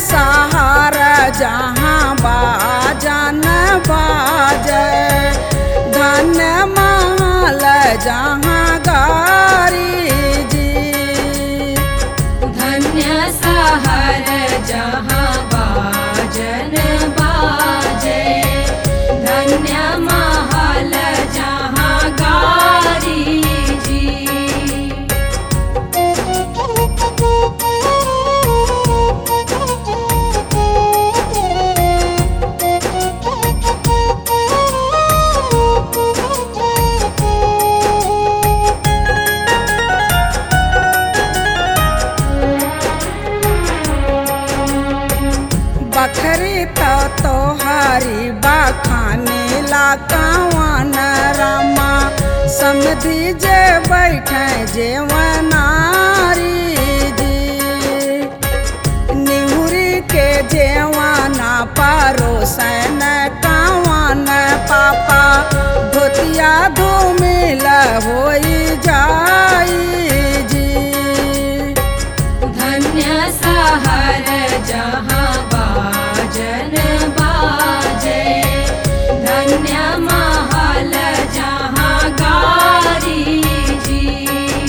सहार जहाँ बाजन बाजे धन्य महल जहाँ गारी जी धन्य सहर जहाँ बाजन बाजे धन्य महल जहाँ गारी जी बखरी तो तोहारी बखाने ला कवन रामा समझी जे बैठे जेवनारी जी निहुरी के जेवाना परोसन कवन पापा धोतिया धूमिल होई जाई जी धन्य सहर जहाँ बाजन बाजे धन्य महल जहाँ गारी जी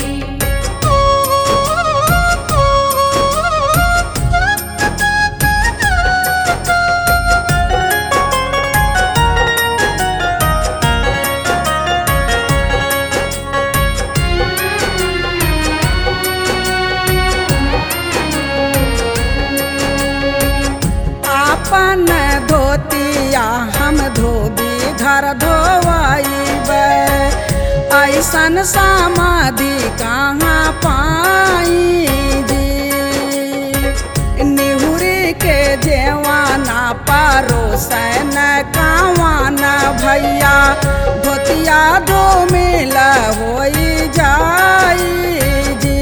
आपन धोतिया हम धोबी घर धोवाइबे ऐसन समाधि कहाँ पाई जी निहुरी के जेवाना परोसन कावान भैया धोतिया धो मिल होई जाई जी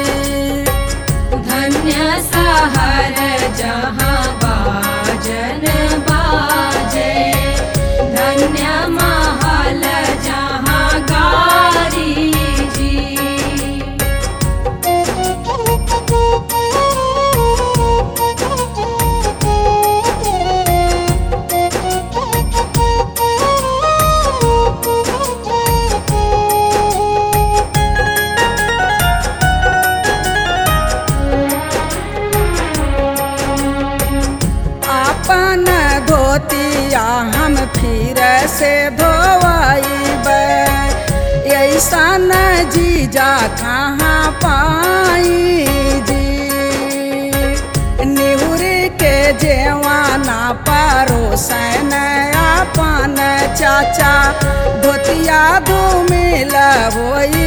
धन्य सहर जहाँ बाजन बाजे धन्य महल जहाँ गारी जी अपन धोतिया हम फिर से धोवाइबे ऐसन जीजा कहाँ पाई जी निहुरी के जेवाना परोसन अपन चाचा धोतिया धूमिल होई